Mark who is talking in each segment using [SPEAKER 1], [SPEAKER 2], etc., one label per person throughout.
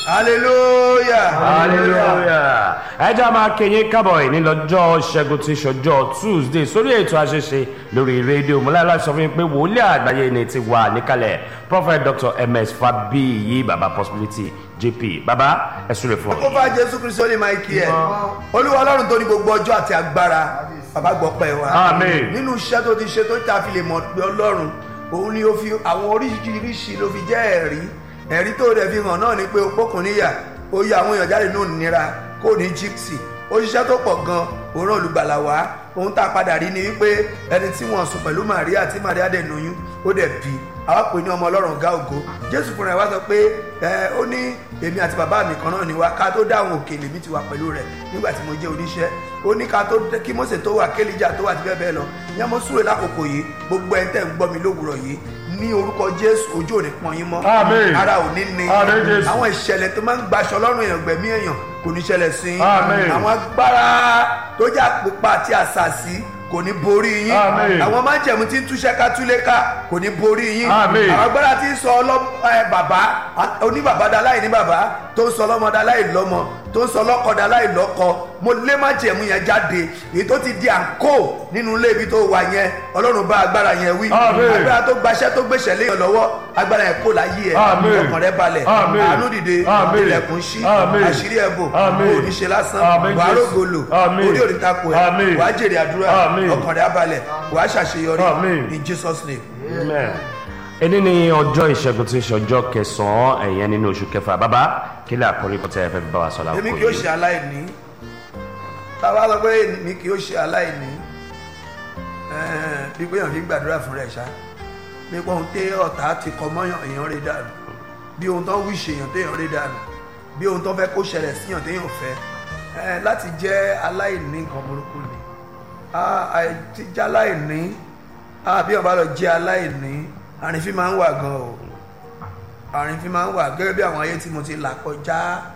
[SPEAKER 1] hallelujah
[SPEAKER 2] hallelujah ẹ jẹ́ máa kẹyìn kábọ̀ ẹ̀ ní lọ́jọ́ ṣẹ́gun tí ṣọjọ́ tuesday sórí ètò àṣeṣe lórí rédíò múláìlá sọ fún mi pé wòlíì àgbáyé ni ti wà níkàlẹ̀ prophet dr ms fabiyi baba possibility jp baba ẹ súre fún
[SPEAKER 1] ó
[SPEAKER 2] ọ.
[SPEAKER 1] bá jésù kristu ní máìkì ẹ olúwa ọlọ́run tó ní gbogbo ọjọ́ àti agbára bàbá gbọ́ pẹ́ wa
[SPEAKER 2] Àmín.
[SPEAKER 1] nínú iṣẹ́ tó ti ṣe tó ta fi lè mọ̀ pé ọlọ́run òun ni ó fi àwọn oríṣiríṣi ló fi jẹ́ ẹ̀rí ẹ̀rí tó rẹ̀ fi hàn náà ni pé opókun níyà ó yọ àwọn èèyàn jáde nínú ìnira kó ní gypsy ó ṣiṣẹ́ tó pọ̀ gan òun náà olùgbàlà wá ohun tá a padà rí ni wípé ẹni tí wọ́n sùn pẹ̀lú Màríà tí Màríà dẹ̀ lóyún ó dẹ̀ bí àwa pè ní ọmọ ọlọ́run ọ̀gá ògo jésù fúnra ẹ̀ wá sọ pé ẹ ó ní èmi àti bàbá mi kan náà ni wá ká tó dá àwọn òkè lèmi ti wà pẹ̀lú rẹ̀ nígbà tí mo jẹ́ oníṣẹ́ ó ní ká tó kí Mósè tó wà kélíjà tó wà ti bẹ́ẹ̀ bẹ́ẹ̀ lọ ìyẹn mo súre lákòókò yìí gbogbo ẹ̀ ń tẹ̀ ń gbọ́ mi lówùrọ̀ yìí ní orúkọ jésù ojú ò ní pọ́n yín mọ́
[SPEAKER 2] Àmín.
[SPEAKER 1] ara ò ní ní
[SPEAKER 2] Àmín, Jésù.
[SPEAKER 1] àwọn ìṣẹ̀lẹ̀ tó máa ń gbaṣọ lọ́rùn èèyàn gbẹ̀mí èèyàn kò ní ṣẹlẹ̀ sí yín
[SPEAKER 2] Àmín.
[SPEAKER 1] àwọn agbára tó jà pípa àti àṣàṣì kò ní borí yín
[SPEAKER 2] Àmín.
[SPEAKER 1] àwọn májẹ̀mú tí ń túṣẹ́ ká túlé ká kò ní borí yín
[SPEAKER 2] Àmín.
[SPEAKER 1] àwọn agbára tí ń sọ ọlọ́ ẹ, bàbá a- oníbàbá da láì ní bàbá tó ń sọ ọlọ́mọ da láì lọ́mọ tó ń sọ ọlọ́kọ da láì lọ́kọ mo lé májẹ̀mú yẹn jáde èyí tó ti di àǹkó nínú ilé ibi tó wà yẹn ọlọ́run bá agbára yẹn wí
[SPEAKER 2] Àmín.
[SPEAKER 1] agbára tó gbaṣẹ́ tó gbèsè léèyàn lọ́wọ́ agbára yẹn kó láyé ẹ̀
[SPEAKER 2] Àmín.
[SPEAKER 1] ọkàn rẹ balẹ̀
[SPEAKER 2] Àmín.
[SPEAKER 1] àánú dìde
[SPEAKER 2] Àmín.
[SPEAKER 1] ilẹ̀kùn ṣí
[SPEAKER 2] Àmín.
[SPEAKER 1] àṣírí ẹ̀bùn
[SPEAKER 2] Àmín.
[SPEAKER 1] kò ní ṣe lásán
[SPEAKER 2] Àmín,
[SPEAKER 1] wàá
[SPEAKER 2] Jésù.
[SPEAKER 1] rògbòlò
[SPEAKER 2] Àmín.
[SPEAKER 1] orí òní takò ẹ̀
[SPEAKER 2] Àmín.
[SPEAKER 1] wàá jèrè àdúrà
[SPEAKER 2] Àmín.
[SPEAKER 1] ọkàn rẹ abalẹ̀ wàá ṣàṣeyọrí
[SPEAKER 2] Àmín.
[SPEAKER 1] in Jesus name.
[SPEAKER 2] Amen. ẹni ní ọjọ́ ìṣẹ́gun tí ṣọjọ́ kẹsàn-án ẹ̀yẹn nínú oṣù kẹfà bàbá kí lè àkórí kọ́tẹ́ ẹ fẹ́ fi bá wa sọ lákòókò
[SPEAKER 1] èmi kì yóò ṣe aláìní táwa sọ pé èmi kì yóò ṣe aláìní ẹ̀ẹ́n, bí pé èèyàn fi gbàdúrà fún rẹ̀ ṣá bí pé ohun tẹ ọ̀tá ti kọ mọ́yàn èèyàn rí dànù bí ohun tó ń wí ṣe èèyàn téèyàn rí dànù bí ohun tó fẹ́ kó ṣẹlẹ̀ síyàn téèyàn fẹ́ ẹ̀ẹ́n, láti jẹ́ aláìní nǹkan burúkú ni Ah, àìtí jẹ́ aláìní ah, bí wọ́n bá lọ jẹ́ aláìní àrífín máa ń wà gan o àrífín máa ń wà gẹ́gẹ́ bí àwọn ayé tí mo ti là kọjá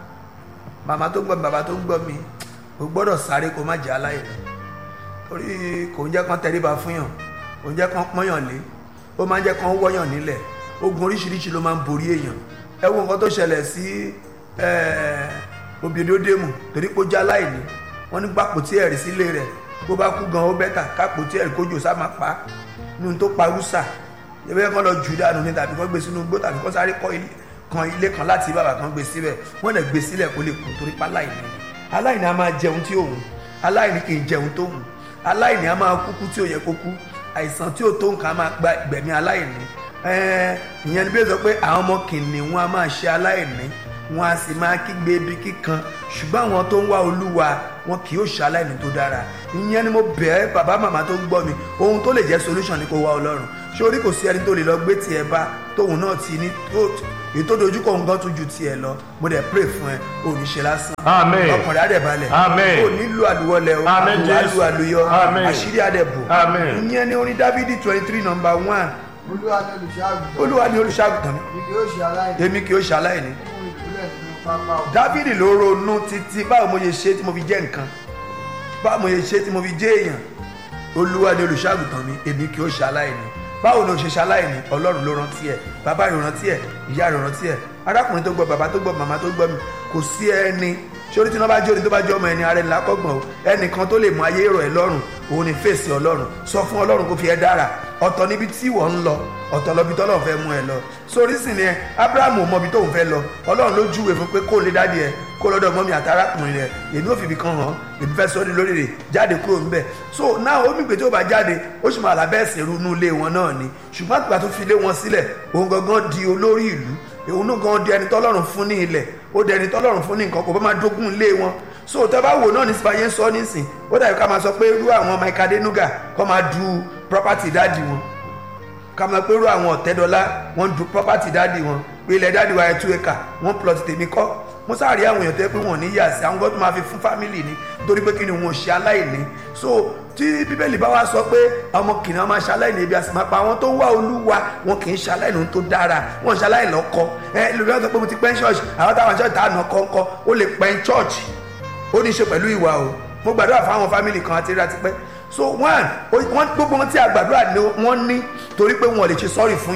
[SPEAKER 1] màmá tó ń gbọ́ mi bàbá tó ń gbọ́ mi o gbọ́dọ̀ sáré kó má jẹ́ aláìní torí kò ń jẹ́ kán tẹríba fún yàn kò ń jẹ́ kán pọ́nyàn lé ó máa ń jẹ́ kán wọ́yàn nílẹ̀ ogun oríṣiríṣi ló máa ń borí èèyàn ẹ wo nǹkan tó ṣẹlẹ̀ sí obìnrin torí pé ó jẹ́ aláìní wọ́n ní gbàpò tí ẹ̀rí sílé rẹ̀ bó bá kú gan ó bẹ́tà kápò tí ẹ̀rí kójò sá máa pa á nínú tó pa rúṣà ẹgbẹ́ kan lọ jù dànù ní tàbí kan gbé sínú igbó tàbí kan sáré kọ́ ilé kan ilé kan láti bàbá kan gbé síbẹ̀ wọ́n lè gbé sílẹ̀ kó lè kú torí pa aláìní ni aláìní a máa jẹun tí òun aláìní kì í jẹun tó wù aláìní a máa kúkú tí ò yẹ kó kú àìsàn tí ò tó nǹkan a máa gba gbẹ̀mí aláìní ẹ̀ẹ́n ìyẹn ni bí ó sọ pé àwọn ọmọ kìnìún a máa ṣe aláìní wọn a sì máa kígbe ibi kíkan ṣùgbọ́n àwọn tó ń wá olúwa wọn kì yóò ṣe aláìní tó dára ìyẹn ni mo bẹ̀ ẹ́ bàbá màmá tó ń gbọ́ mi ohun tó lè jẹ́ solution ni kó wá ọlọ́run sórí kò sí ẹni tó lè lọ gbé tiẹ̀ bá tóun náà ti ní èyí tó dojú kọ nǹkan tó ju tiẹ̀ lọ mo dẹ̀ pray fún ẹ ò ní ṣe lásán
[SPEAKER 2] Amen.
[SPEAKER 1] ọkùnrin adẹ̀ balẹ̀
[SPEAKER 2] Amen.
[SPEAKER 1] ò nílò àlùwọlẹ̀ o
[SPEAKER 2] Amen,
[SPEAKER 1] àlùwà
[SPEAKER 2] Jésù.
[SPEAKER 1] àlùyọ
[SPEAKER 2] Amen.
[SPEAKER 1] àṣírí adẹ̀ bò
[SPEAKER 2] Amen.
[SPEAKER 1] ìyẹn ni orin dávidi twenty three number one
[SPEAKER 3] olúwa ni olùṣàgùtàn
[SPEAKER 1] olúwa ni olùṣàgùtàn mi
[SPEAKER 3] ibi yóò ṣe aláìní
[SPEAKER 1] èmi kì í ṣe aláìní
[SPEAKER 3] fún ìpínlẹ̀ nínú pápá òkú
[SPEAKER 1] dávidi ló ronú títí báwo mo ṣe ṣe tí mo fi jẹ́ nǹkan báwo mo ṣe ṣe tí mo fi jẹ́ èèyàn olúwa ni olùṣàgùtàn mi èmi kì í ṣe aláìní báwo ni o ṣe ṣe aláìní ọlọ́run ló rántí ẹ̀ bàbá rẹ̀ rántí ẹ̀ ìyá rẹ̀ rántí ẹ̀ arákùnrin tó gbọ́ bàbá tó gbọ́ màmá tó gbọ́ mi kò sí ẹni sórí tí wọ́n bá jóni tó bá jọ́ ọmọ ẹni ara ẹni lákọ̀gbọ̀n o ẹnìkan tó lè mú ayé rọ̀ ẹ́ lọ́rùn òun ni fèsì ọlọ́run sọ fún ọlọ́run kó fi ẹ́ dára ọ̀tọ̀ níbi tí wọ́n ń lọ ọ̀tọ̀ lọ́bi tọ́lọ́run fẹ́ mú ẹ lọ sórí sì ni ẹ abrahamu ò mọbi tóun fẹ́ lọ ọlọ́run ló júwe fún pé kó lè dáàdi ẹ kó lọ́dọ̀ mọ́mi àtàràkùnrin rẹ èmi ò fìbí kan hàn èmi fẹ́ sọ́ọ́ di lórí rẹ̀ jáde kúrò ńbẹ̀ so náà ó mìgbé tó bá jáde ó sì máa làbẹ́ ẹ̀sìn irú inú ilé wọn náà ni ṣùgbọ́n àgbà tó fi ilé wọn sílẹ̀ òun gangan di olórí ìlú òun náà gan di ẹni tọ́lọ́run fún ní ilẹ̀ ó di ẹni tọ́lọ́run fún ní nǹkan kò bá máa dógún ilé wọn so tẹ́ bá wò náà ní sípàyé ń sọ nísìn ó dàbí ká máa sọ pé irú àwọn Mike Adenuga kọ́ máa du property dáàdi wọn ká máa pé irú àwọn ọ̀tẹ́dọ́lá wọ́n du property dáàdi wọn pé ilẹ̀ dáàdi wa ẹ̀ tú ẹ̀ka wọ́n plot tèmi kọ́ mo sáré àwọn èèyàn tó yẹ pé wọn ò ní yà sí àwọn gbọ́dọ̀ máa fi fún family ni torí pé kí ni wọn ò ṣe aláìní so tí bíbélì bá wá sọ pé ọmọ kìnìún máa ṣe aláìní ebi àti máa pa àwọn tó ń wá olúwa wọn kì í ṣe aláìní tó dára wọn ṣe aláìní lọ́kọ ẹ lórí wọn sọ pé mo ti pẹ́ ń ṣọ́ọ̀ṣì àwọn táwọn ṣọ́ọ̀ṣì táwọn kọ́ńkọ́ ó lè pẹ́ ń ṣọ́ọ̀ṣì ó ní í ṣe pẹ̀lú ìwà o mo gbàdúrà fáwọn fámìlì kan àti ríra tipẹ́ so one wọ́n gbogbo wọn tí a gbàdúrà ni wọ́n ní torí pé wọn ò lè ṣe sọ́ọ̀rì fún yàn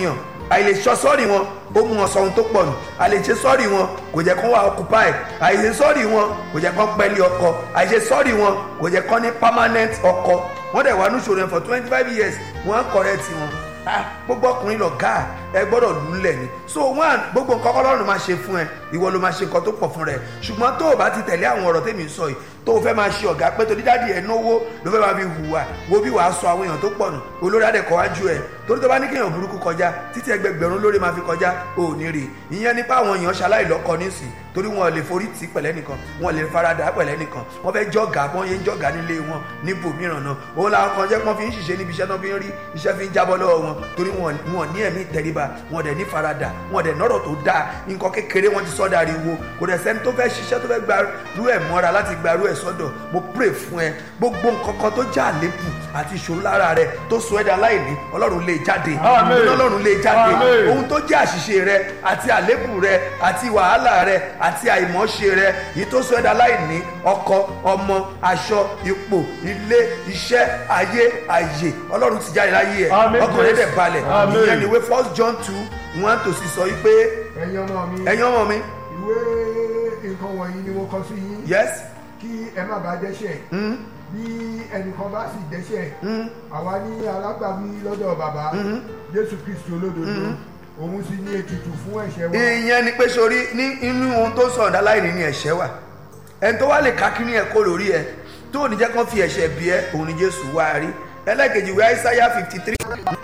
[SPEAKER 1] àìlèṣọ sọ́ọ̀rì wọn ó mú wọn sọ ohun tó pọ̀ nù àìlèṣe sọ́ọ̀rì wọn kò jẹ́ kán wà occupy àìṣe sọ́ọ̀rì wọn kò jẹ́ kán pẹ́lí ọkọ àìṣe sọ́ọ̀rì wọn kò jẹ́ kán ní permanent ọkọ wọ́n dẹ̀ wà ní ìṣòro yẹn for twenty five years wọ́n á correct wọn ah gbogbo ọkùnrin lọ gáà ẹ gbọ́dọ̀ lulẹ̀ ni so one gbogbo nǹkan kọ́lọ́run máa ṣe fún ẹ ìwọ ló máa ṣe nǹkan tó pọ̀ fún rẹ ṣùgbọ́n tó o bá ti tẹ̀lé àwọn ọ̀rọ̀ tèmi sọ yìí tó o fẹ́ máa ṣe ọ̀gá pé torí dáàdi ẹ̀ náwó ló fẹ́ máa fi hùwà wo bí wàá sọ àwọn èèyàn tó pọ̀ nù olórí adẹ̀kọ́ wájú ẹ̀ torí tó bá ní kéèyàn burúkú kọjá títí ẹgbẹgbẹ̀rún lórí máa fi kọjá ò ní rí ìyẹn nípa àwọn èèyàn ṣaláì lọ́kọ nísìn torí wọn lè forí tì pẹ̀lẹ́ nìkan wọn lè farada pẹ̀lẹ́ nìkan wọn fẹ́ jọ̀gà wọn yé ń jọ̀gà nílé wọn níbò mìíràn náà òun làwọn kan jẹ́ pọ́n fi ń ṣiṣẹ́ níbi iṣẹ́ náà fi ń rí iṣẹ́ fi ń jábọ́ lọ́wọ́ wọn torí wọn wọn ní ẹ̀mí ìtẹríba wọn dẹ̀ ní farada wọn dẹ̀ nọ́rọ̀ tó dáa nǹkan kékeré wọn ti sọ́dà ariwo kò dẹ̀ sẹ́ni tó fẹ́ ṣiṣẹ́ tó fẹ́ gbarú ẹ̀ mọ́ra láti gbarú ẹ̀ sọ́dọ̀ mo pray fún ẹ gbogbo nǹkan kan tó já àlébù àti ìṣòro lára rẹ tó sọ ẹ́ dá láìní ọlọ́run lè jáde
[SPEAKER 2] Àmín.
[SPEAKER 1] ọlọ́run lè jáde
[SPEAKER 2] Àmín.
[SPEAKER 1] ohun tó jẹ́ àṣìṣe rẹ àti àlébù rẹ àti wàhálà rẹ àti àìmọ́ṣe rẹ yìí tó sọ ẹ́ dá láìní ọkọ ọmọ aṣọ ipò ilé iṣẹ́ ayé àyè ọlọ́run ti jáde láyé ẹ̀
[SPEAKER 2] Àmín,
[SPEAKER 1] ọkàn rẹ dẹ̀
[SPEAKER 2] Jésù.
[SPEAKER 1] balẹ̀
[SPEAKER 2] Àmín.
[SPEAKER 1] ìyẹn ni ìwé first john two one to six sọ wípé
[SPEAKER 3] ẹ̀yin ọmọ mi
[SPEAKER 1] ẹ̀yin ọmọ mi
[SPEAKER 3] ìwé nǹkan wọ̀nyí ni mo kọ sí yín
[SPEAKER 1] yes
[SPEAKER 3] kí ẹ má bàa dẹ́ṣẹ̀
[SPEAKER 1] mm,
[SPEAKER 3] bí ẹnìkan bá sì dẹ́ṣẹ̀
[SPEAKER 1] mm,
[SPEAKER 3] àwa ní alágbàwí lọ́dọ̀ bàbá jésù kristu olódodo òun sì ní ètùtù fún ẹ̀ṣẹ̀ wa
[SPEAKER 1] ìyẹn ni pé sori ní inú ohun tó sọ̀rọ̀ dá láìní ni ẹ̀ṣẹ̀ wà ẹni tó wá lè ká kí ní ẹ̀ kó lórí ẹ tó ní jẹ́ kán fi ẹ̀ṣẹ̀ bí ẹ òun ni jésù wá rí ẹlẹ́kejì ìwé àìsáyà fifty three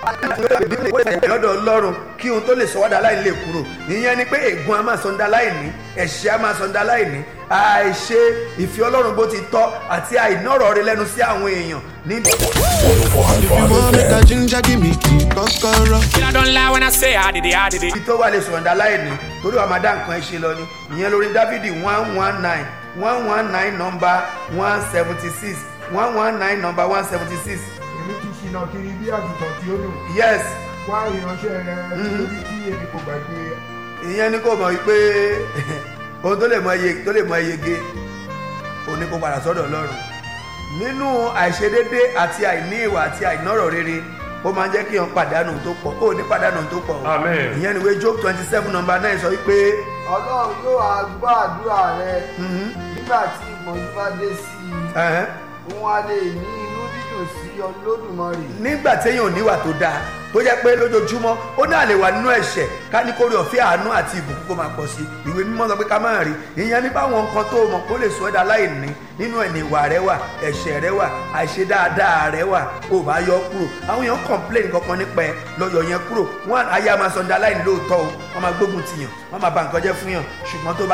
[SPEAKER 1] lọ́dọ̀ ọlọ́run kí ohun tó lè sọ wá dá láìní lè kúrò ìyẹn ni pé ègún a máa sọ ń dá láìní ẹ̀ṣẹ̀ a máa sọ ń dá láìní àìṣe ìfẹ́ ọlọ́run bó ti tọ́ àti àìnọ́rọ̀ rẹ lẹ́nu sí àwọn èèyàn ní
[SPEAKER 4] You want make a ginger, give me key, kokoro.
[SPEAKER 5] I don't lie when I say I did it, I did it.
[SPEAKER 1] ibi tó wà lè sọ̀rọ̀ dá láìní torí wàá máa dá nǹkan ẹ ṣe lọ ni ìyẹn lórí dávidi one one nine one one nine number one seventy six one one nine number one seventy six
[SPEAKER 3] èmi ti ṣìnà kiri bí àgùntàn tí ó dùn
[SPEAKER 1] yes
[SPEAKER 3] wá ìránṣẹ́ rẹ nítorí tí èmi kò gbàgbé
[SPEAKER 1] ìyẹn ni kò mọ̀ wípé ohun tó lè mọ iye tó lè mọ iyege òní kò padà sọ́dọ̀ ọlọ́run nínú àìṣedédé àti àìní ìwà àti àìnọ́rọ̀ rere ó máa ń jẹ́ kí èèyàn pàdánù tó pọ̀ ó ní pàdánù tó pọ̀ o.
[SPEAKER 2] Amen.
[SPEAKER 1] ìyẹn ni ìwé job twenty seven number nine sọ wípé
[SPEAKER 3] ọlọ́run yóò á gbọ́ àdúrà rẹ nígbà tí ìmọ̀jú bá dé sí i
[SPEAKER 1] ẹ̀hẹ́n,
[SPEAKER 3] òun á lè ní inú dídùn sí olódùmarè
[SPEAKER 1] nígbà téèyàn ò níwà tó dáa tó jẹ́ pé lójoojúmọ́ ó náà lè wà nínú ẹ̀ṣẹ̀ ká ní kórè ọ̀fẹ́ àánú àti ìbùkún kó máa pọ̀ sí i ìwé mímọ́ sọ pé ká máa rí ìyẹn nípa àwọn nǹkan tó mọ̀ kó lè sọ ẹ́ dá láìní nínú ẹ̀ ní ìwà rẹ wà ẹ̀ṣẹ̀ rẹ wà àìṣe dáadáa rẹ wà ó bá yọ kúrò àwọn èèyàn complain kankan nípa ẹ lọ́yọ̀ yẹn kúrò wọn ayé a máa sọ dá láìní lóòótọ́ o wọ́n máa gbógun tìyàn wọ́n máa ba nǹkan jẹ́ fún yàn ṣùgbọ́n tó bá